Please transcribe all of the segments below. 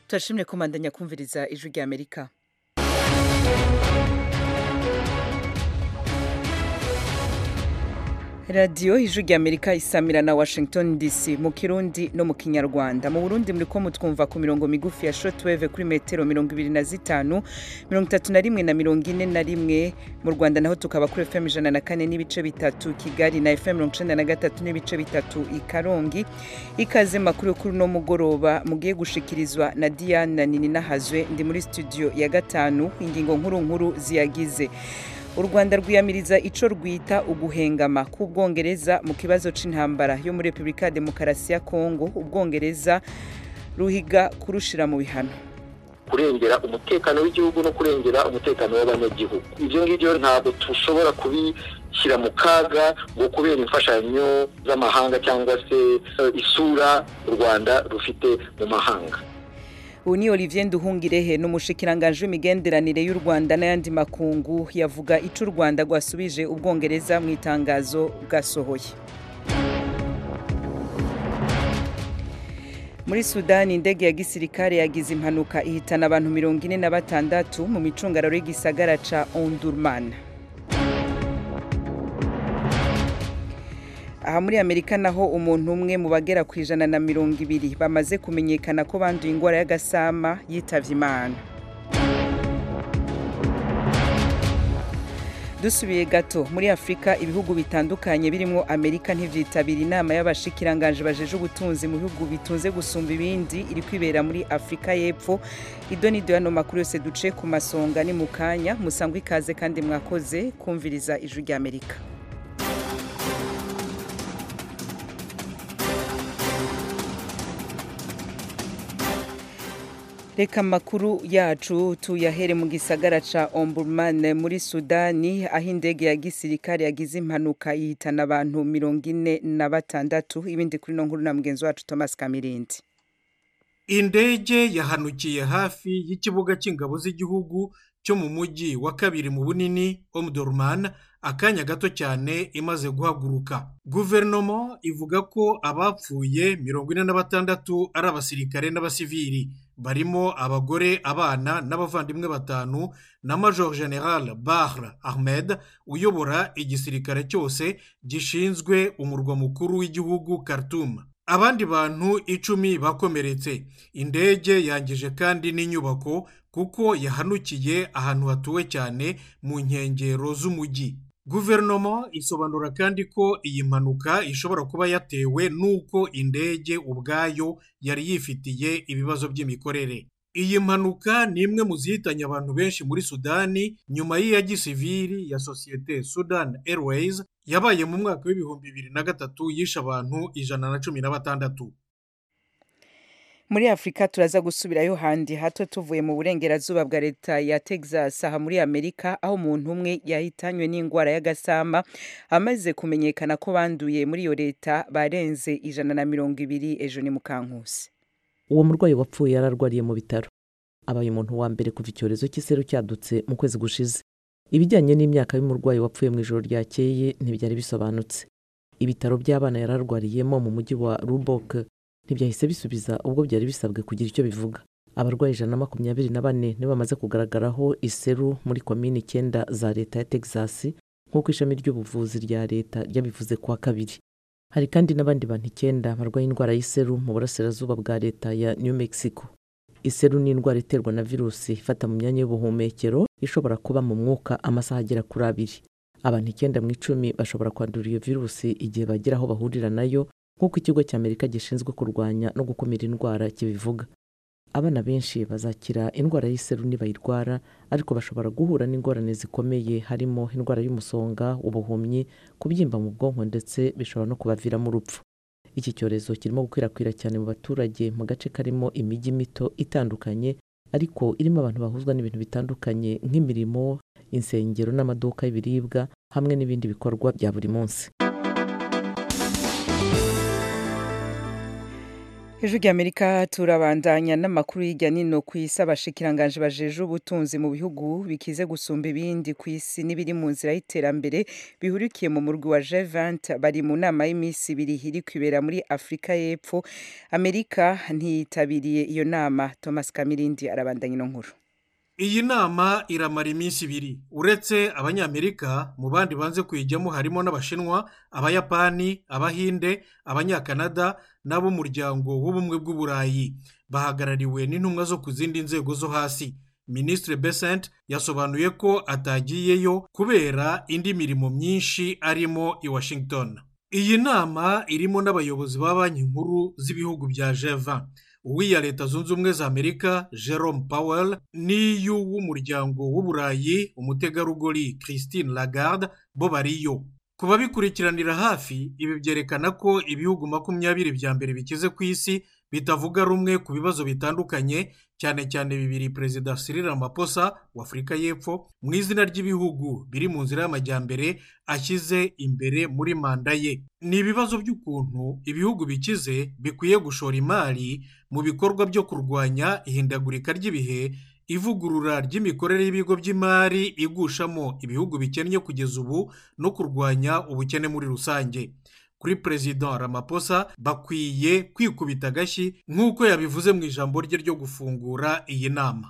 turashimye kumandanya kumviriza ijwi rya amerika radiyo ijwi rya amerika isamira na washington dc mu kirundi no mu kinyarwanda mu burundi muri ko mutwumva ku mirongo migufi ya shortwave kuri metero mirongo ibiri na zitanu mirongo itatu na rimwe na mirongo ine na rimwe mu rwanda naho tukaba kuri fm ijana na kane n'ibice bitatu kigali na fm mirongo icenda na gatatu n'ibice bitatu i karongi ikaze makuru yo kuri uno mugoroba mugiye gushikirizwa na diana nini nahazwe ndi muri studio ya gatanu ingingo nkuru nkuru ziyagize u rwanda rwiyamiriza ico rwita uguhengama k'ubwongereza mu kibazo c'intambara yo muri repubulika ya demokarasi ya kongo ubwongereza ruhiga kurushira mu bihano kurengera umutekano w'igihugu no kurengera umutekano w'abanyagihugu ibyo ngibyo ntabwo dushobora kubishyira mu kaga ngo kubera imfashanyo z'amahanga cyangwa se isura u rwanda rufite mu mahanga ubu ni olivier nduhungirehe ni umushikiranganji w'imigenderanire y'u rwanda n'ayandi makungu yavuga ico u rwanda rwasubije ubwongereza mu itangazo bwasohoye muri sudani indege ya gisirikare yagize impanuka ihitana abantu mirongo ine na batandatu mu micungararo y'igisagara ca ondurman aha muri amerika naho umuntu umwe mu bagera ku ijana na mirongo ibiri bamaze kumenyekana ko banduye indwara y'agasama yitavye imana dusubiye gato muri afurika ibihugu bitandukanye birimo amerika ntivyitabira inama y'abashikiranganje bajeje ubutunzi mu bihugu bitunze gusumba ibindi iri kwibera muri afurika y'epfo ido nido yano makuru yose duce ku masonga ni mu kanya musangwa ikaze kandi mwakoze kumviriza ijwi rya amerika reka amakuru yacu tuyahere mu gisagara ca omburman muri sudani aho indege ya gisirikare yagize impanuka ihitana abantu mirongo ine na batandatu ibindi kuri no nkuru na mugenzi wacu thomas kamirindi indege yahanukiye hafi y'ikibuga cy'ingabo z'igihugu cyo mu mujyi wa kabiri mu bunini omdurman akanya gato cyane imaze guhaguruka guverinoma ivuga ko abapfuye mirongo ine na batandatu ari abasirikare n'abasivili barimo abagore abana n'abavandimwe batanu na major general bahr ahmed uyobora igisirikare cyose gishinzwe umurwa mukuru w'igihugu khartoum abandi bantu icumi bakomeretse indege yangije kandi n'inyubako kuko yahanukiye ahantu hatuwe cyane mu nkengero z'umujyi guverinoma isobanura kandi ko iyi mpanuka ishobora kuba yatewe n'uko indege ubwayo yari yifitiye ibibazo by'imikorere iyi mpanuka ni imwe mu zihitanye abantu benshi muri sudani nyuma y'iya gisivili ya sosiyete sudan airways yabaye mu mwaka w'ibihumbi bibiri na gatatu yishe abantu ijana na cumi na batandatu muri afurika turaza gusubirayo handi hato tuvuye mu burengerazuba bwa leta ya texas aha muri amerika aho umuntu umwe yahitanywe n'indwara y'agasama amaze kumenyekana ko banduye muri iyo leta barenze ijana na mirongo ibiri ejo ni mukankusi uwo murwayi wapfuye yararwariye mu bitaro abaye umuntu wa mbere kuva icyorezo cy'iseru cyadutse mu kwezi gushize ibijyanye n'imyaka y'umurwayi wapfuye mu ijoro ryakeye ntibyari bisobanutse ibitaro by'abana yararwariyemo mu mujyi wa rubok ntibyahise bisubiza ubwo byari bisabwe kugira icyo bivuga abarwayi ijana na makumyabiri na bane nibo bamaze kugaragaraho iseru muri komini icyenda za leta ya texas nk'uko ishami ry'ubuvuzi rya leta ryabivuze kuwa kabiri hari kandi n'abandi bantu icyenda barwaye indwara y'iseru mu burasirazuba bwa leta ya new mexico iseru ni indwara iterwa na virusi ifata mu myanya y'ubuhumekero ishobora kuba mu mwuka amasaha agera kuri abiri abantu icyenda mu icumi bashobora kwandura iyo virusi igihe bagera aho bahurira nayo nk'uko ikigo cy'amerika gishinzwe kurwanya no gukumira indwara kibivuga abana benshi bazakira indwara y'iseru nibayirwara ariko bashobora guhura n'ingorane zikomeye harimo indwara y'umusonga ubuhumyi kubyimba mu bwonko ndetse bishobora no kubaviramo urupfu iki cyorezo kirimo gukwirakwira cyane mu baturage mu gace karimo imijyi mito itandukanye ariko irimo abantu bahuzwa n'ibintu bitandukanye nk'imirimo insengero n'amaduka y'ibiribwa hamwe n'ibindi bikorwa bya buri munsi Ijwi ry'Amerika turabandanya n'amakuru y'ijya nino ku isi abashikiranganje bajeje ubutunzi mu bihugu bikize gusumba ibindi ku isi n'ibiri mu nzira y'iterambere bihurikiye mu murwi wa G20 bari mu nama y'iminsi ibiri iri kwibera muri Afurika y'Epfo Amerika ntiyitabiriye iyo nama Thomas Kamirindi arabandanya ino nkuru iyi nama iramara iminsi ibiri uretse abanyamerika mu bandi banze kuyijyamo harimo n'abashinwa abayapani abahinde abanyakanada n'ab'umuryango w'ubumwe bw'uburayi bahagarariwe n'intumwa zo ku zindi nzego zo hasi minisitiri besant yasobanuye ko atagiyeyo kubera indi mirimo myinshi arimo i washington iyi nama irimo n'abayobozi ba banki nkuru z'ibihugu bya jeva uw'iya leta zunze ubumwe za amerika jerome powell n'iy'uw'umuryango w'uburayi umutegarugori christine lagarde bo bariyo ku babikurikiranira hafi ibi byerekana ko ibihugu makumyabiri bya mbere bikize ku isi bitavuga rumwe ku bibazo bitandukanye cyane cyane bibiri perezida Cyril Ramaphosa wa afurika y'epfo mu izina ry'ibihugu biri mu nzira y'amajyambere ashyize imbere muri manda ye ni ibibazo by'ukuntu ibihugu bikize bikwiye gushora imari mu bikorwa byo kurwanya ihindagurika ry'ibihe ivugurura ry'imikorere y'ibigo by'imari igushamo ibihugu bikennye kugeza ubu no kurwanya ubukene muri rusange kuri perezida Ramaphosa bakwiye kwikubita agashyi nk'uko yabivuze mu ijambo rye ryo gufungura iyi nama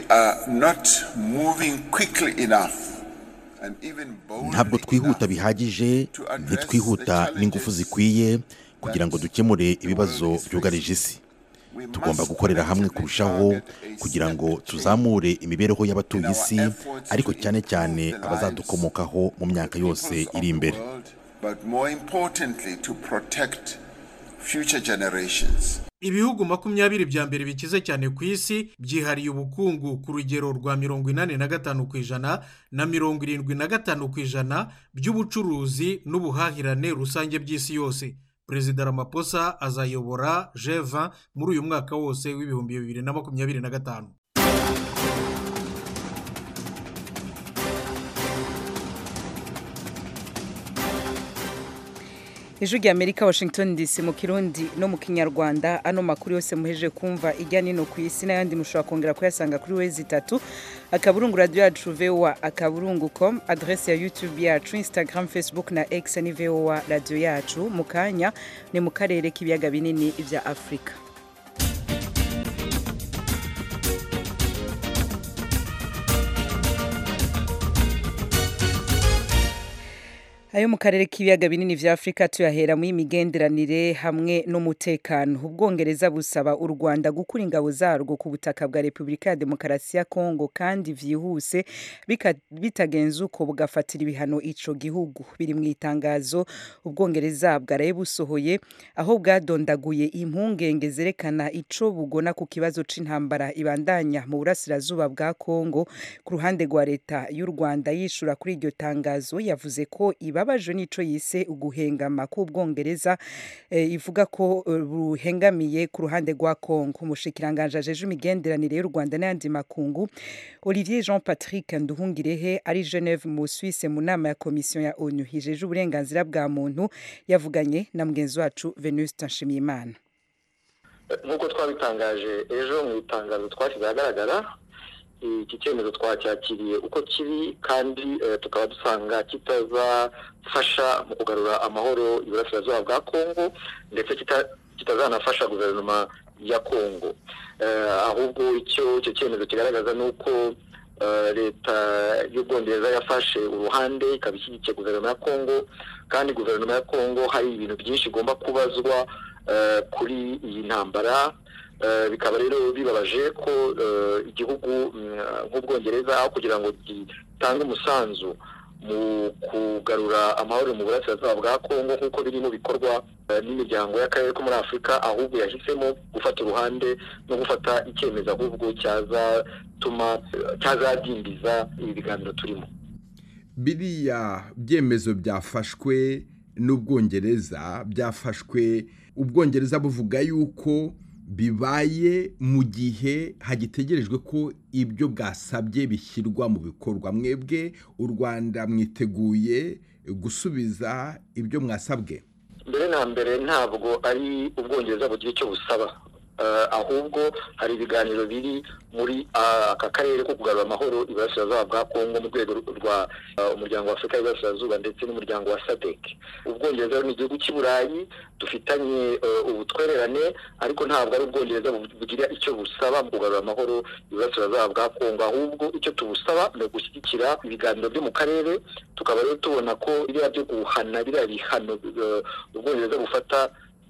ntabwo twihuta bihagije ntitwihuta n'ingufu zikwiye kugira ngo dukemure ibibazo byugarije isi tugomba gukorera hamwe kurushaho kugira ngo tuzamure imibereho y'abatuye isi ariko cyane cyane abazadukomokaho mu myaka yose iri imbere ibihugu makumyabiri bya mbere bikize cyane ku isi byihariye ubukungu ku rugero rwa mirongo inani na gatanu ku ijana na mirongo irindwi na gatanu ku ijana by'ubucuruzi n'ubuhahirane rusange by'isi yose perezida Ramaphosa azayobora jeva muri uyu mwaka wose w'ibihumbi bibiri na makumyabiri na gatanu ijwi ry'amerika washington dc mu kirundi no mu kinyarwanda ano makuru yose muheje kumva ijya nino ku isi n'ayandi mushobora kongera kuyasanga kuri wezi itatu akaburungu radiyo yacu vowa akaburungu com adrese ya youtube yacu instagram facebook na x ni vowa radiyo yacu mu kanya ni mu karere k'ibiyaga binini bya afurika ayo mu karere k'ibiyaga binini vya afurika tuyahera mu imigenderanire hamwe n'umutekano ubwongereza busaba u rwanda gukura ingabo zarwo ku butaka bwa repubulika ya demokarasi ya kongo kandi vyihuse bitagenze uko bugafatira ibihano ico gihugu biri mu itangazo ubwongereza bwaraye busohoye aho bwadondaguye impungenge zerekana ico bugona ku kibazo c'intambara ibandanya mu burasirazuba bwa kongo ku ruhande rwa leta y'u rwanda yishura kuri iryo tangazo yavuze ko iba babajwe n'ico yise uguhengama k'ubwongereza e, ivuga ko buhengamiye ku ruhande rwa Kongo umushikiranganje ajeje imigenderanire y'u Rwanda n'ayandi makungu Olivier Jean Patrick Nduhungirehe ari Geneve mu Suisse mu nama ya komisiyo ya ONU hijeje uburenganzira bwa muntu yavuganye na mugenzi wacu Venuste Nshimiyimana nk'uko twabitangaje ejo mu itangazo twashyize ahagaragara iki cyemezo twacyakiriye uko kiri kandi tukaba dusanga kitazafasha mu kugarura amahoro iburasirazuba bwa kongo ndetse kitazanafasha guverinoma ya kongo ahubwo icyo icyo cyemezo kigaragaza ni uko leta y'ubwongereza yafashe uruhande ikaba ishyigikiye guverinoma ya kongo kandi guverinoma ya kongo hari ibintu byinshi igomba kubazwa kuri iyi ntambara bikaba rero bibabaje ko igihugu nk'ubwongereza aho kugira ngo gitange umusanzu mu kugarura amahoro mu burasirazuba bwa kongo nk'uko biri mu bikorwa n'imiryango y'akarere ko muri afurika ahubwo yahisemo gufata uruhande no gufata icyemezo ahubwo cyazatuma cyazadindiza ibi biganiro turimo biriya byemezo byafashwe n'ubwongereza byafashwe ubwongereza buvuga yuko bibaye mu gihe hagitegerejwe ko ibyo bwasabye bishyirwa mu bikorwa mwebwe u rwanda mwiteguye gusubiza ibyo mwasabwe mbere na mbere ntabwo ari ubwongereza bugira icyo busaba ahubwo hari ibiganiro biri muri aka karere ko kugarura amahoro iburasirazuba bwa kongo mu rwego rwa umuryango wa afurika y'iburasirazuba ndetse n'umuryango wa sadek ubwongereza ni igihugu cy'i burayi dufitanye ubutwererane ariko ntabwo ari ubwongereza bugira icyo busaba mu kugarura amahoro iburasirazuba bwa kongo ahubwo icyo tubusaba ni ugushyigikira ibiganiro byo mu karere tukaba rero tubona ko biriya byo guhana biriya bihano ubwongereza bufata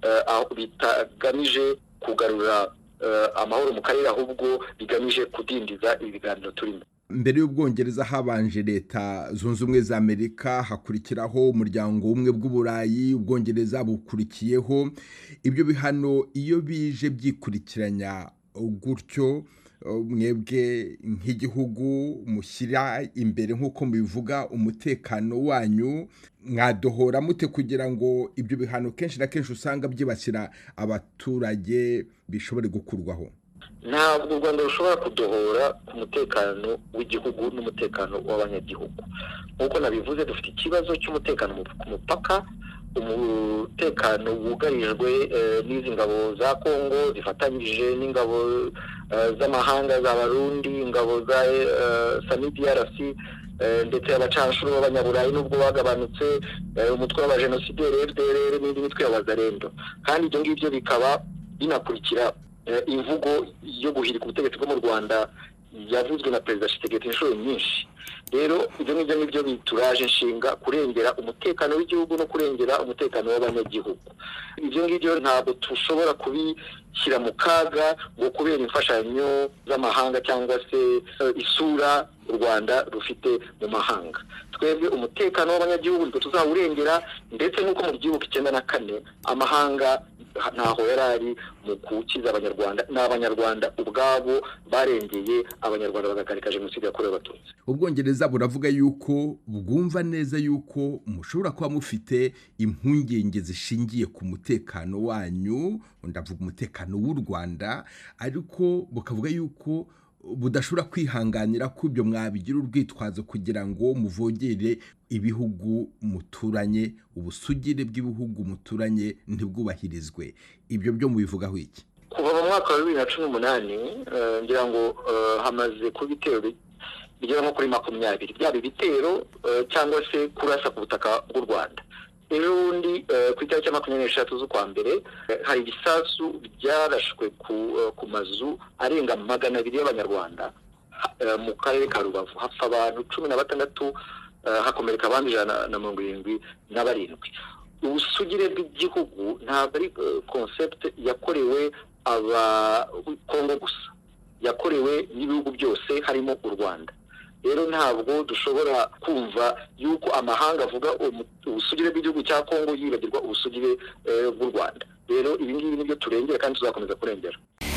bitagamije kugarura amahoro mu karere ahubwo bigamije kudindiza ibi biganiro turimo mbere y'ubwongereza habanje leta zunze ubumwe za amerika hakurikiraho umuryango w'ubumwe bw'uburayi ubwongereza bukurikiyeho ibyo bihano iyo bije byikurikiranya gutyo mwebwe nk'igihugu mushyira imbere nk'uko mubivuga umutekano wanyu mwadohora mute kugira ngo ibyo bihano kenshi na kenshi usanga byibasira abaturage bishobore gukurwaho ntabwo u rwanda rushobora kudohora ku mutekano w'igihugu n'umutekano w'abanyagihugu nk'uko nabivuze dufite ikibazo cy'umutekano ku mupaka umutekano wugarijwe n'izi ngabo za kongo zifatanyije n'ingabo z'amahanga z'abarundi ingabo za sanidiarc ndetse abacanshuro b'abanyaburayi n'ubwo bagabanutse umutwe w'abajenosideri fdr n'indi mitwe y'abazarendo kandi ibyo ngibyo bikaba binakurikira imvugo yo guhirika ubutegetsi bwo mu rwanda yavuzwe na perezida shitegeti inshuro nyinshi rero ibyo ngibyo nibyo bituraje inshinga kurengera umutekano w'igihugu no kurengera umutekano w'abanyagihugu ibyo ngibyo ntabwo dushobora kubishyira mu kaga ngo kubera imfashanyo z'amahanga cyangwa se isura u rwanda rufite mu mahanga twebwe umutekano w'abanyagihugu nitwe tuzawurengera ndetse n'uko mu gihugu icyenda na kane amahanga ntaho yari ari mu gukiza abanyarwanda ni abanyarwanda ubwabo barengeye abanyarwanda bagakarika jenoside yakorewe abatutsi ubwongereza buravuga yuko bwumva neza yuko mushobora kuba mufite impungenge zishingiye ku mutekano wanyu ndavuga umutekano w'u rwanda ariko bukavuga yuko budashobora kwihanganira ko ibyo mwabigira urwitwazo kugira ngo muvogere ibihugu muturanye ubusugire bw'ibihugu muturanye ntibwubahirizwe ibyo byo mubivugaho iki kuva mu mwaka wa bibiri na cumi n'umunani ngira ngo hamaze kuba ibitero bigera nko kuri makumyabiri byaba ibitero cyangwa se kurasa ku butaka bw'u rwanda ejo bundi ku itariki ya makumyabiri n'eshatu z'ukwa mbere hari ibisasu byarashwe ku mazu arenga magana abiri y'abanyarwanda mu karere ka rubavu hapfa abantu cumi na batandatu hakomereka abandi ijana na mirongo irindwi na barindwi ubusugire bw'igihugu ntabwo ari konsepte yakorewe abakongo gusa yakorewe n'ibihugu byose harimo u rwanda rero ntabwo dushobora kumva yuko amahanga avuga ubusugire bw'igihugu cya kongo yibagirwa ubusugire bw'u rwanda rero ibi ngibi nibyo turengera kandi tuzakomeza kurengera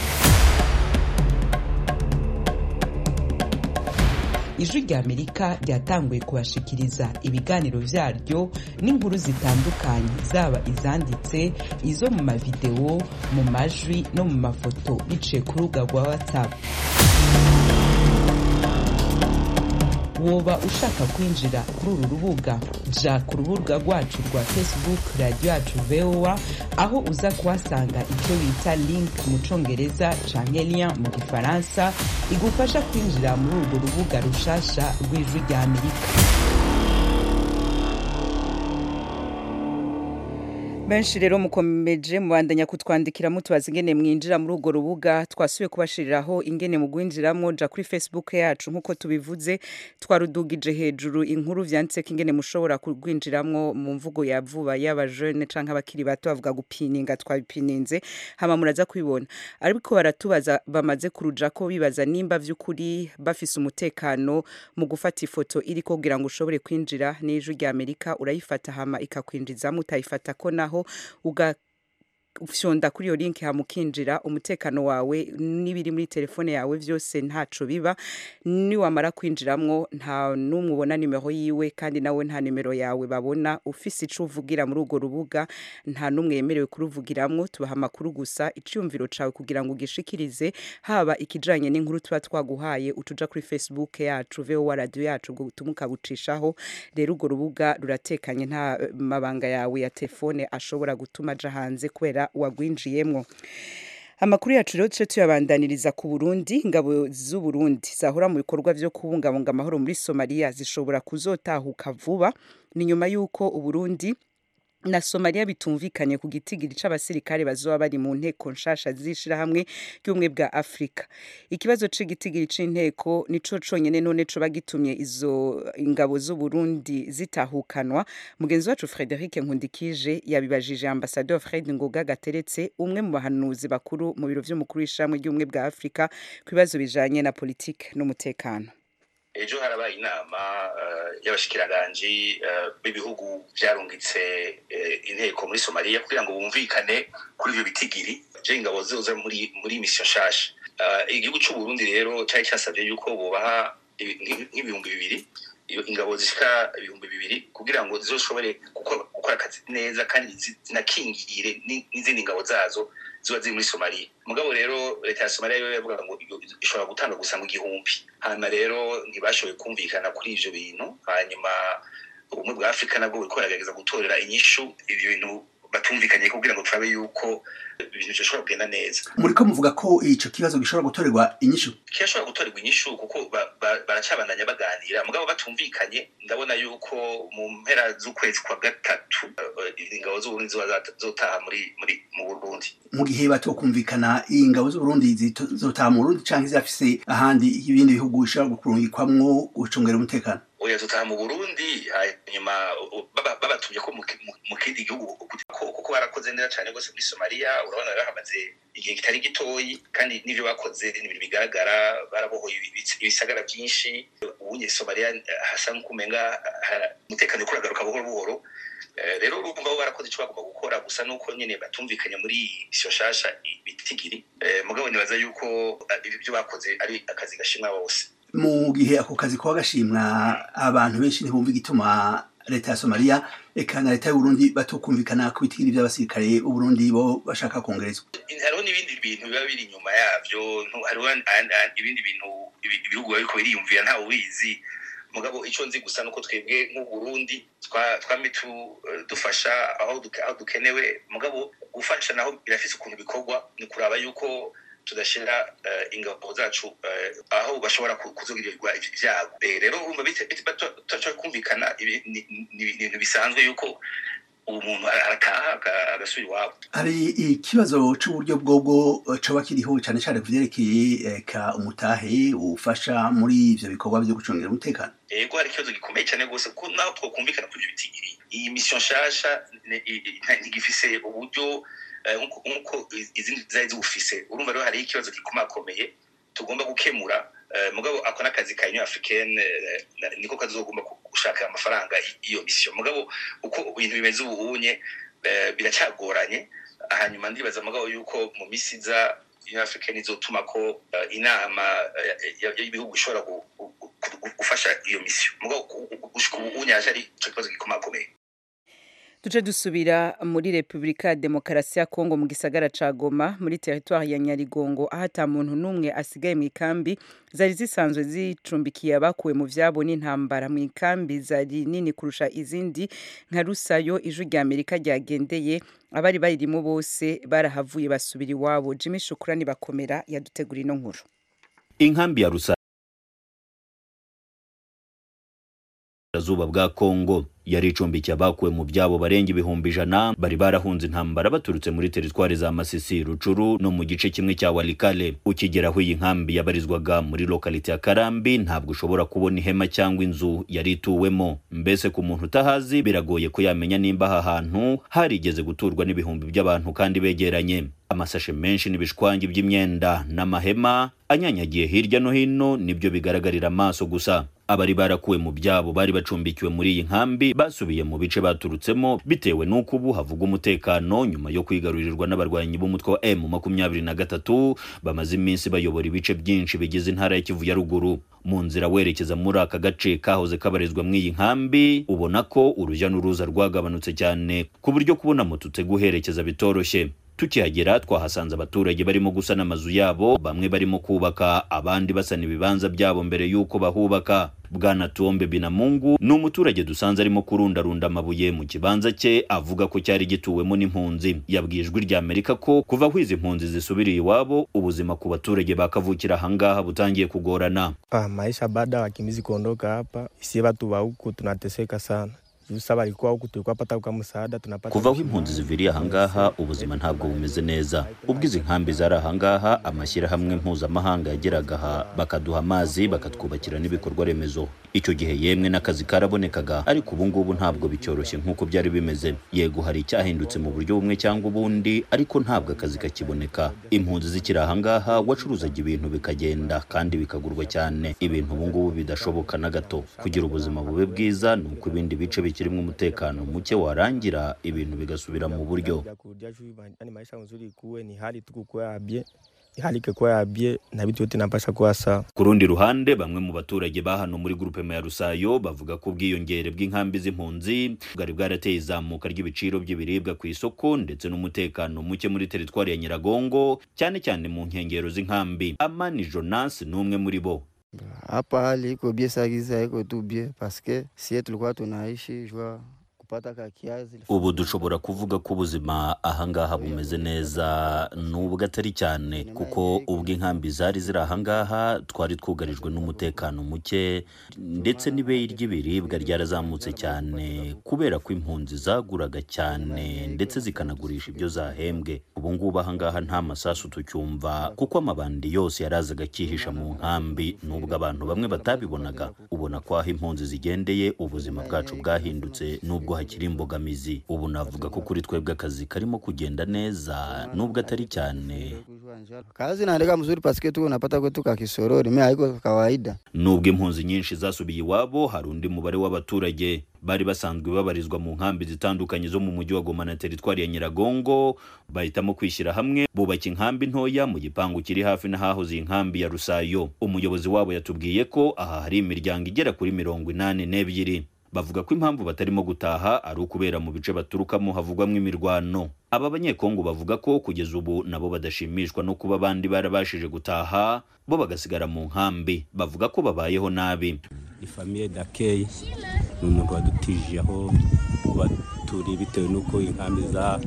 ijwi ry'amerika ryatanguye kubashikiriza ibiganiro byaryo n'inkuru zitandukanye zaba izanditse izo mu mavidewo mu majwi no mu mafoto biciye ku rubuga rwa watsapu woba ushaka kwinjira kuri uru rubuga ja ku rubuga rwacu rwa facebook radiyo yacu voa aho uza kuhasanga icyo bita link mu congereza canke lien mu gifaransa igufasha kwinjira muri urwo rubuga rushasha rw'ijwi rya amerika benshi rero mukomeje mubandanya kutwandikira mutubaza ingene mwinjira muri urwo rubuga twasubiye kubashiriraho ingene mu gwinjiramo ja kuri facebook yacu nk'uko tubivuze twarudugije hejuru inkuru vyanditseko ingene mushobora kurwinjiramwo mu mvugo ya vuba y'aba jeune canke abakiri bato bavuga gupininga twabipininze hama muraza kubibona ariko baratubaza bamaze kuruja ko bibaza nimba vy'ukuri bafise umutekano mu gufata ifoto iriko kugira ngo ushobore kwinjira n'ijwi rya amerika urayifata hama ikakwinjizamo utayifata ko naho ugafyonda kuri iyo linki hamukinjira umutekano wawe n'ibiri muri telefone yawe byose ntaco biba niwamara kwinjiramwo nta n'umwe ubona nimero yiwe kandi nawe nta nimero yawe babona ufise ico uvugira muri urwo rubuga nta n'umwe yemerewe kuruvugiramwo tubaha amakuru gusa iciyumviro cawe kugira ngo ugishikirize haba ikijanye n'inkuru tuba twaguhaye utuja kuri facebook yacu vowa radio yacu ubwo butumwa ukabucishaho rero urwo rubuga ruratekanye nta mabanga yawe ya telefone ashobora gutuma aja hanze kubera wagwinjiyemwo amakuru yacu rero duce tuyabandaniriza ku burundi ingabo z'uburundi zahora mu bikorwa vyo kubungabunga amahoro muri somaliya zishobora kuzotahuka vuba ni nyuma y'uko uburundi na somaliya bitumvikanye ku gitigiri c'abasirikare bazoba bari mu nteko nshasha z'ishirahamwe ry'ubumwe bwa afurika ikibazo c'igitigiri c'inteko nico conyene none coba gitumye izo ingabo z'uburundi zitahukanwa mugenzi wacu frederic nkundikije yabibajije ambasador fred ngoga gateretse umwe mu bahanuzi bakuru mu biro vy'umukuru w'ishirahamwe ry'ubumwe bwa afurika ku bibazo bijanye na politike n'umutekano ejo harabaye inama y'abashikiranganji b'ibihugu byarungitse inteko muri somaliya kugira ngo bumvikane kuri ibyo bitigiri je ingabo zoza muri muri misiyo nshasha igihugu c'uburundi rero cyari cyasabye yuko bubaha nk'ibihumbi bibiri ingabo zishika ibihumbi bibiri kugira ngo zizoshobore gukora akazi neza kandi zinakingire n'izindi ngabo zazo ziba ziri muri somaliya mugabo rero leta ya somaliya yo yavuga ngo ishobora gutanga gusa ngo igihumbi hanyuma rero ntibashoboye kumvikana kuri ivyo bintu hanyuma ubumwe bwa afurika nabwo buriko buragerageza gutorera inyishu ivyo bintu batumvikanye kugira ngo turabe yuko ibintu bishobora kugenda neza muriko muvuga ko ico kibazo gishobora gutorerwa inyishu kirashobora gutorerwa inyishu kuko baracabandanya baganira mugabo batumvikanye ndabona yuko mu mpera z'ukwezi kwa gatatu ingabo z'uburundi zotaha muri muri mu burundi mu gihe batokumvikana ingabo z'uburundi zizotaha mu burundi canke zirafise ahandi ibindi bihugu bishobora gukurungikwamwo gucungera umutekano oya tutaha mu burundi hanyuma babatumye ko mu kindi gihugu kuko barakoze neza cyane rwose muri somaliya urabona bahamaze igihe kitari gitoyi kandi n'ivyo bakoze ni ibintu bigaragara barabohoye ibisagara byinshi ubunye somaliya hasa nk'ukumenga umutekano uriko uragaruka buhoro buhoro rero urumva bo barakoze ico bagomba gukora gusa nuko nyene batumvikanye muri isiyo nshasha bitigiri mugabo nibaza yuko ibyo bakoze ari akazi gashimwa bose mu gihe ako kazi kuba gashimwa abantu benshi ntibumva igituma leta ya somaliya eka na leta y'uburundi batokumvikana ku bitigiri by'abasirikare uburundi bo bashaka kongerezwa hariho n'ibindi bintu biba biri inyuma yavyo hariho ibindi bintu ibihugu biba biriko biriyumvira ntawe ubizi mugabo ico nzi gusa nuko twebwe nk'uburundi twame dufasha aho dukenewe mugabo gufasha naho birafise ukuntu bikorwa ni kuraba yuko tudashira ingabo zacu aho bashobora kuzugirirwa ibyago rero urumva tutaca kumvikana ni ibintu bisanzwe yuko ubu muntu arataha agasubira iwabo hari ikibazo c'uburyo bwobwo coba kiriho cane cane ku vyerekeye eka umutahe ufasha muri ivyo bikorwa vyo gucungira umutekano ego hari ikibazo gikomeye cane rwose kuko naho twokumvikana kuri ivyo bitigiri iyi misiyo nshasha ntigifise uburyo nk'uko izindi zari ziwufise urumva rero hariho ikibazo gikomakomeye tugomba gukemura mugabo ako n'akazi ka union africaine niko kazogomba gushaka amafaranga iyo misiyo mugabo uko ibintu bimeze ubunye biracyagoranye hanyuma ndibaza mugabo yuko mu misi iza union africaine izotuma ko inama y'ibihugu ishobora gufasha iyo misiyo mugabo gushika ubunye haje ari ico kibazo gikomakomeye duce dusubira muri repubulika ya demokarasi ya kongo mu gisagara ca goma muri teritwari ya nyarigongo aho ata muntu n'umwe asigaye mu ikambi zari zisanzwe zicumbikiye abakuwe mu vyabo n'intambara mu ikambi zari nini kurusha izindi nka rusayo ijwi rya amerika ryagendeye abari baririmo bose barahavuye basubira iwabo jimmy shukurani bakomera yadutegura ino nkuru inkambi ya rusayo zuba bwa kongo yari icumbikiye abakuwe mu byabo barenga ibihumbi ijana bari barahunze intambara baturutse muri teritwari za masisi rucuru no mu gice kimwe cya walikale ukigera aho iyi nkambi yabarizwaga muri lokalite ya karambi ntabwo ushobora kubona ihema cyangwa inzu yari ituwemo mbese ku muntu utahazi biragoye ko yamenya nimba aha hantu harigeze guturwa n'ibihumbi by'abantu kandi begeranye amasashe menshi n'ibishwangi by'imyenda n'amahema anyanyagiye hirya no hino nibyo bigaragarira amaso gusa abari barakuwe mu byabo bari bacumbikiwe muri iyi nkambi basubiye mu bice baturutsemo bitewe n'uko ubu havuga umutekano nyuma yo kwigarurirwa n'abarwanyi b'umutwe wa M makumyabiri na gatatu bamaze iminsi bayobora ibice byinshi bigize intara ya Kivu ya ruguru mu nzira werekeza muri aka gace kahoze kabarizwa mu iyi nkambi ubona ko urujya n'uruza rwagabanutse cyane ku buryo kubona moto utega uherekeza bitoroshye tukihagera twahasanze abaturage barimo gusana amazu yabo bamwe barimo kubaka abandi basana ibibanza byabo mbere y'uko bahubaka bwana tuombe binamungu ni umuturage dusanze arimo kurundarunda amabuye mu kibanza cye avuga ko cyari gituwemo n'impunzi yabwiye ijwi rya amerika ko kuva aho izi mpunzi zisubiriye iwabo ubuzima ku baturage bakavukira ahangaha butangiye kugorana Ah, maisha baada ya wakimbizi kuondoka hapa, sie watu wa huku tunateseka sana. Juu sasa walikuwa huku tulikuwa pata kwa msaada tunapata kuva aho impunzi ziviriye ahangaha ubuzima ntabwo bumeze neza ubwo izi nkambi zari ahangaha amashyirahamwe mpuzamahanga yageraga aha bakaduha amazi bakatwubakira n'ibikorwa remezo icyo gihe yemwe n'akazi karabonekaga ariko ubu ngubu ntabwo bicyoroshye nk'uko byari bimeze yego hari icyahindutse mu buryo bumwe cyangwa ubundi ariko ntabwo akazi kakiboneka impunzi zikiri ahangaha wacuruzaga ibintu bikagenda kandi bikagurwa cyane ibintu ubu ngubu bidashoboka na gato kugira ubuzima bube bwiza ni uko ibindi bice bikirimo umutekano muke warangira ibintu bigasubira mu buryo Ya kurudia juu yani maisha nzuri kuwe ni hali tu kukuwa ya bie hali ikikuwa ya bie na vitu yote napasha kuwa sawa. ku rundi ruhande bamwe mu baturage ba hano muri grupema ya rusayo bavuga ko ubwiyongere bw'inkambi z'impunzi bwari bwarateye izamuka ry'ibiciro by'ibiribwa ku isoko ndetse n'umutekano muke muri teritwari ya nyiragongo cyane cyane mu nkengero z'inkambi amani jonas ni umwe muri bo Hapa hali iko bie sagiza iko tu bie paske sie tulikuwa tunaishi jua kupata ka kiazi ubu dushobora kuvuga ko ubuzima ahangaha bumeze neza nubwo atari cyane kuko ubwo inkambi zari ziri ahangaha twari twugarijwe n'umutekano muke ndetse n'ibeyi ry'ibiribwa ryarazamutse cyane kubera ko impunzi zaguraga cyane ndetse zikanagurisha ibyo zahembwe ubu ngubu ahangaha nta masasu tucyumva kuko amabandi yose yarazaga akihisha mu nkambi nubwo abantu bamwe batabibonaga ubona ko aho impunzi zigendeye ubuzima bwacu bwahindutse nubwo hakiri imbogamizi ubu navuga ko kuri twebwe akazi karimo kugenda neza nubwo atari cyane kazi inaendelea mzuri paske tuko unapata kwetu ka kisorori mimi haiko kawaida nubwo impunzi nyinshi zasubiye iwabo hari undi mubare w'abaturage bari basanzwe babarizwa mu nkambi zitandukanye zo mu mujyi wa goma na teritwari ya nyiragongo bahitamo kwishyira hamwe bubaka inkambi ntoya mu gipangu kiri hafi n'ahahoze iyi nkambi ya rusayo umuyobozi wabo yatubwiye ko aha hari imiryango igera kuri mirongo inani n'ebyiri bavuga ko impamvu batarimo gutaha ari ukubera mu bice baturukamo havugwamo imirwano aba banyekongo bavuga ko kugeza ubu nabo badashimishwa no kuba abandi barabashije gutaha bo bagasigara mu nkambi bavuga ko babayeho nabi ifamiye dakeye ni umuntu wadutije aho kuba turi bitewe n'uko inkambi za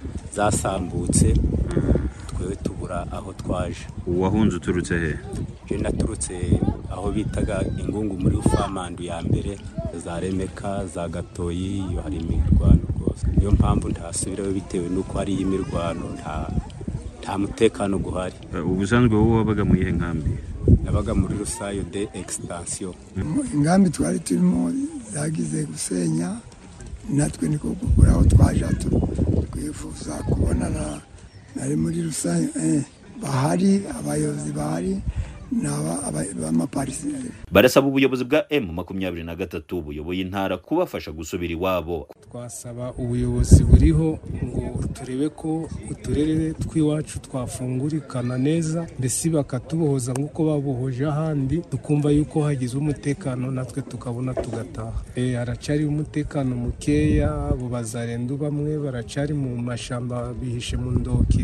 zasambutse twewe tubura aho twaje wahunze uturutse he je naturutse aho bitaga ingungu muri ufamandu ya mbere za remeka za gatoyi iyo hari imirwano rwose niyo mpamvu ntasubirayo bitewe n'uko hari imirwano nta nta mutekano guhari ubusanzwe wowe wabaga mu iyihe nkambi nabaga muri rusayo de extension ingambi twari turimo zagize gusenya natwe niko kugura aho twaje twifuza kubonana nari muri rusange bahari abayobozi bahari ni b'amapariseri barasaba ubuyobozi bwa emu makumyabiri na gatatu buyoboye intara kubafasha gusubira iwabo twasaba ubuyobozi buriho ngo turebe ko uturere tw'iwacu twafungurikana neza mbese bakatubohoza nk'uko babohoje ahandi tukumva yuko hagize umutekano natwe tukabona tugataha haracari umutekano mukeya abo bazarendu bamwe baracari mu mashamba bihishe mu ndoki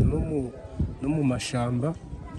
no mu mashamba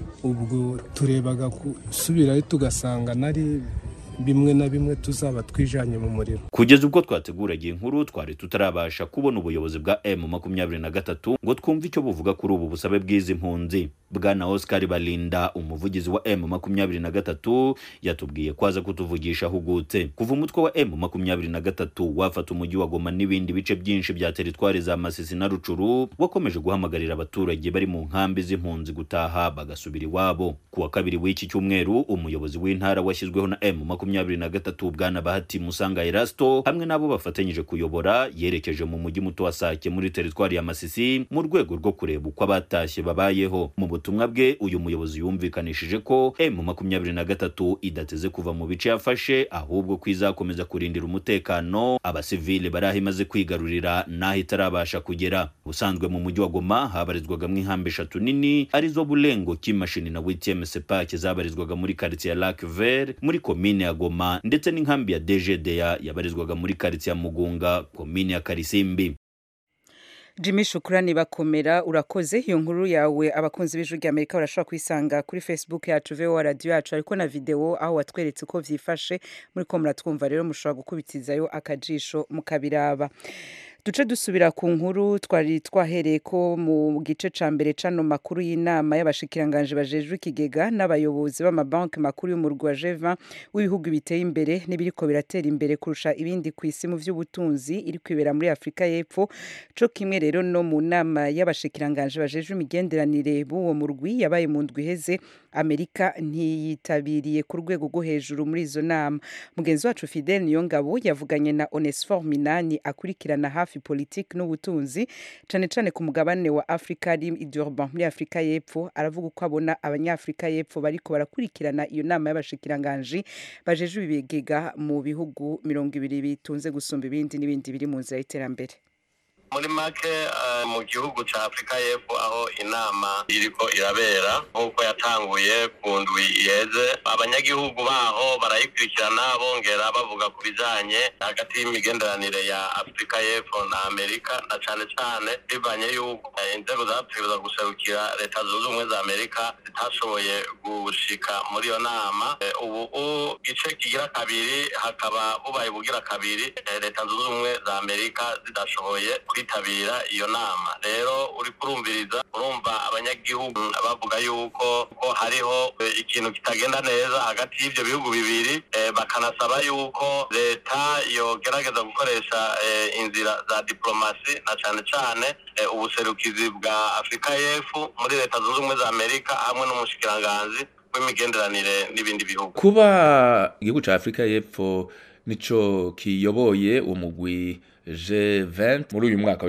ubwo turebaga gusubirayo tugasanga nari bimwe na bimwe tuzaba twijanye mu muriro kugeza ubwo twateguraga iyi nkuru twari tutarabasha kubona ubuyobozi bwa emu makumyabiri na gatatu ngo twumve icyo buvuga kuri ubu busabe bw'izi mpunzi bwana oscar balinda umuvugizi wa emu makumyabiri na gatatu yatubwiye ko aza kutuvugisha ahugutse kuva umutwe wa emu makumyabiri na gatatu wafata umujyi wa goma n'ibindi bice byinshi bya teritwari za masisi na rucuru wakomeje guhamagarira abaturage bari mu nkambi z'impunzi gutaha bagasubira iwabo ku wa kabiri w'iki cyumweru umuyobozi w'intara washyizweho na emu makumyabiri na gatatu bwana bahati musanga erasto hamwe n'abo bafatanyije kuyobora yerekeje mu mujyi muto wa sake muri teritwari ya masisi mu rwego rwo kureba uko abatashye babayeho mu butumwa bwe uyu muyobozi yumvikanishije ko emu makumyabiri na gatatu idateze kuva mu bice yafashe ahubwo ko izakomeza kurindira umutekano abasivile bari aho imaze kwigarurira n'aho itarabasha kugera ubusanzwe mu mujyi wa goma habarizwagamo inkambi eshatu nini arizo bulengo kimashini na wtm sepake zabarizwaga muri karitsiye ya lac vert muri komine ya goma ndetse n'inkambi ya dgda yabarizwaga muri karitsiye ya mugunga komine ya karisimbi Jimmy Shukrani bakomera urakoze iyo nkuru yawe abakunzi b'ijwi rya Amerika barashobora kuyisanga kuri Facebook yacu VOA radio yacu ariko na video aho watweretse uko vyifashe muri ko muratwumva rero mushobora gukubitizayo akajisho mukabiraba duce dusubira ku nkuru twari twahereye ko mu gice ca mbere cano makuru y'inama y'abashikiranganje bajejwe ikigega n'abayobozi b'amabanki makuru y'umurwi wa G20 w'ibihugu biteye imbere n'ibiriko biratera imbere kurusha ibindi ku isi mu vy'ubutunzi iri kwibera muri Afrika y'Epfo co kimwe rero no mu nama y'abashikiranganje bajejwe imigenderanire b'uwo murwi yabaye mu ndwi iheze Amerika ntiyitabiriye ku rwego rwo hejuru muri izo nama mugenzi wacu Fidel Niyongabo yavuganye na Onesphore Minani akurikirana hafi politiki n'ubutunzi cane cane ku mugabane wa Afrika ari i Durban muri Afrika y'Epfo aravuga uko abona abanyafrika y'Epfo bariko barakurikirana iyo nama y'abashikiranganje bajejwe ibigega mu bihugu mirongo ibiri bitunze gusumba ibindi n'ibindi biri mu nzira y'iterambere muri make mu gihugu cya afurika y'epfo aho inama iriko irabera nk'uko yatanguye ku ndwi iheze abanyagihugu baho barayikurikirana bongera bavuga ku bijanye hagati y'imigenderanire ya afurika y'epfo na amerika na cane cane bivanye yuko inzego zategereza guserukira leta zunze ubumwe za amerika zitashoboye gushika muri iyo nama ubu igice kigira kabiri hakaba bubaye bugira kabiri leta zunze ubumwe za amerika zidashoboye kwitabira iyo nama rero uri kurumviriza urumva abanyagihugu bavuga yuko ko hariho ikintu kitagenda neza hagati y'ibyo bihugu bibiri bakanasaba yuko leta yogerageza gukoresha inzira za diplomasi na cane cane ubuserukizi bwa afurika y'epfo muri leta zunze ubumwe za amerika hamwe n'umushikiranganzi w'imigenderanire n'ibindi bihugu kuba igihugu cya afurika y'epfo nico kiyoboye umugwi G20 muri uyu mwaka wa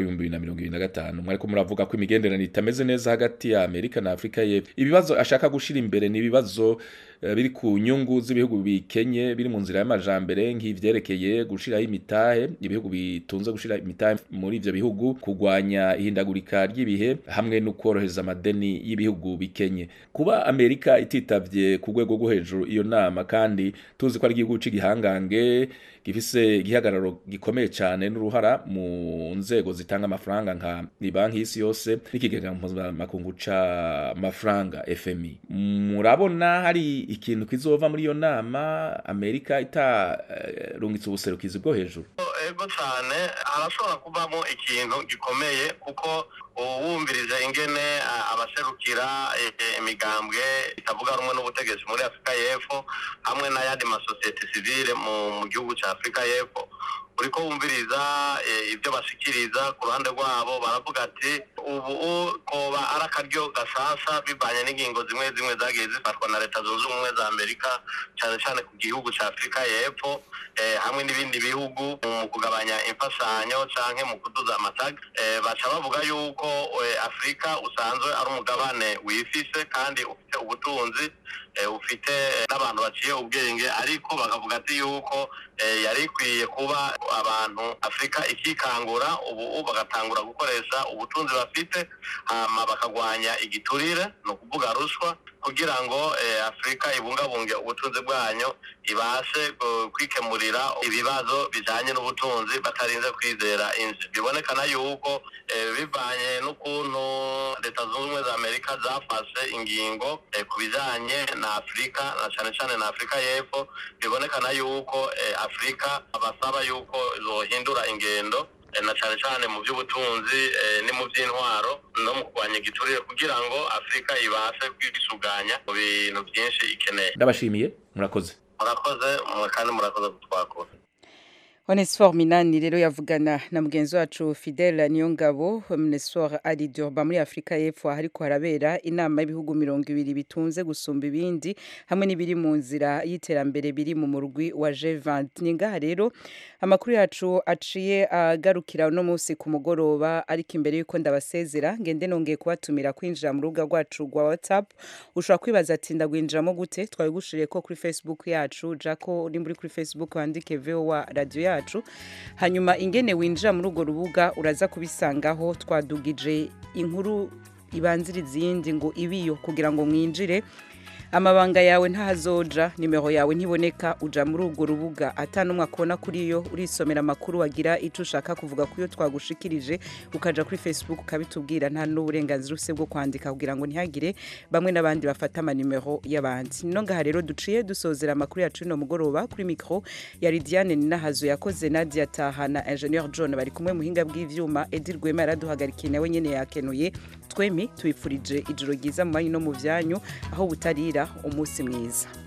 2025 mwariko muravuga ko imigenderanire itameze neza hagati ya Amerika na Afrika y'Epfo ibibazo ashaka gushira imbere ni ibibazo uh, biri ku nyungu z'ibihugu bikenye biri mu nzira y'amajambere nk'ivyerekeye gushiraho imitahe ibihugu bitunze gushira imitahe muri ivyo bihugu kugwanya ihindagurika ry'ibihe hamwe no korohereza amadeni y'ibihugu bikenye kuba Amerika ititavye ku rwego rwo hejuru iyo nama kandi tuzi ko ari igihugu c'igihangange gifise igihagararo gikomeye cyane n'uruhara mu nzego zitanga amafaranga nka banki y'isi yose n'ikigega mpuzamakungu c'amafaranga FMI murabona hari ikintu kizova muri iyo nama Amerika itarungitse ubuserukizi bwo hejuru ego cyane harashobora kuvamo ikintu gikomeye kuko wumvirije ingene abaserukira imigambwe itavuga rumwe n'ubutegetsi muri afurika y'epfo hamwe n'ayandi masosiyete sivile mu gihugu cya afurika y'epfo uriko wumviriza ibyo bashikiriza ku ruhande rwabo baravuga ati ubu koba ari akaryo gasasa bivanye n'ingingo zimwe zimwe zagiye zifatwa na leta zunze ubumwe za amerika cyane cyane ku gihugu cya afurika y'epfo hamwe n'ibindi bihugu mu kugabanya imfashanyo canke mu kuduza amatagi baca bavuga yuko afurika usanzwe ari umugabane wifise kandi ufite ubutunzi ufite n'abantu baciye ubwenge ariko bakavuga ati yuko yari ikwiye kuba abantu afurika ikikangura ubu bagatangura gukoresha ubutunzi bafite hama bakagwanya igiturire ni ukuvuga ruswa kugira ngo afurika ibungabunge ubutunzi bwanyu ibashe kwikemurira ibibazo bijanye n'ubutunzi batarinze kwizera inzi bibonekana yuko bivanye n'ukuntu leta zunze ubumwe za amerika zafashe ingingo ku bijanye na afurika na cane cane na afurika y'epfo bibonekana yuko afurika basaba yuko zohindura ingendo na cyane cyane mu by'ubutunzi ni mu by'intwaro no mu kurwanya igiturire kugira ngo afurika ibashe kwisuganya mu bintu byinshi ikeneye ndabashimiye murakoze murakoze kandi murakoze kutwakura Onesphore Minani rero yavugana na mugenzi wacu Fidel Niyongabo Onesphore ari Durban muri Afrika y'Epfo hariko harabera inama y'ibihugu mirongo ibiri bitunze gusumba ibindi hamwe n'ibiri mu nzira y'iterambere biri mu murwi wa G20 ningaha rero amakuru yacu aciye agarukira no munsi ku mugoroba ariko imbere yuko ndabasezera ngende nongeye kubatumira kwinjira mu rubuga rwacu rwa WhatsApp ushobora kwibaza ati ndagwinjiramo gute twabigushiriye ko kuri Facebook yacu jako uri muri kuri Facebook wandike VOA radio yacu yacu hanyuma ingene winjira muri urwo rubuga uraza kubisangaho twadugije inkuru ibanzira izindi ngo ibiyo kugira ngo mwinjire amabanga yawe ntahazoja nimero yawe ntiboneka uja muri urwo rubuga atanumwe akubona kuri yo urisomera amakuru wagira icyo ushaka kuvuga ku yo twagushikirije ukaja kuri facebook ukabitubwira nta n'uburenganzira ufise bwo kwandika kugira ngo ntihagire bamwe n'abandi bafata amanimero y'abandi no ngaha rero duciye dusozera amakuru yacu no mugoroba kuri mikro ya Lidiane Ninahazo yakoze Nadia Taha na Engineer John bari kumwe muhinga bw'ivyuma Edir Rwema yaraduhagarikiye nawe nyene yakenuye twemi tubifurije ijoro ryiza mu banyu no mu vyanyu aho butarira umunsi mwiza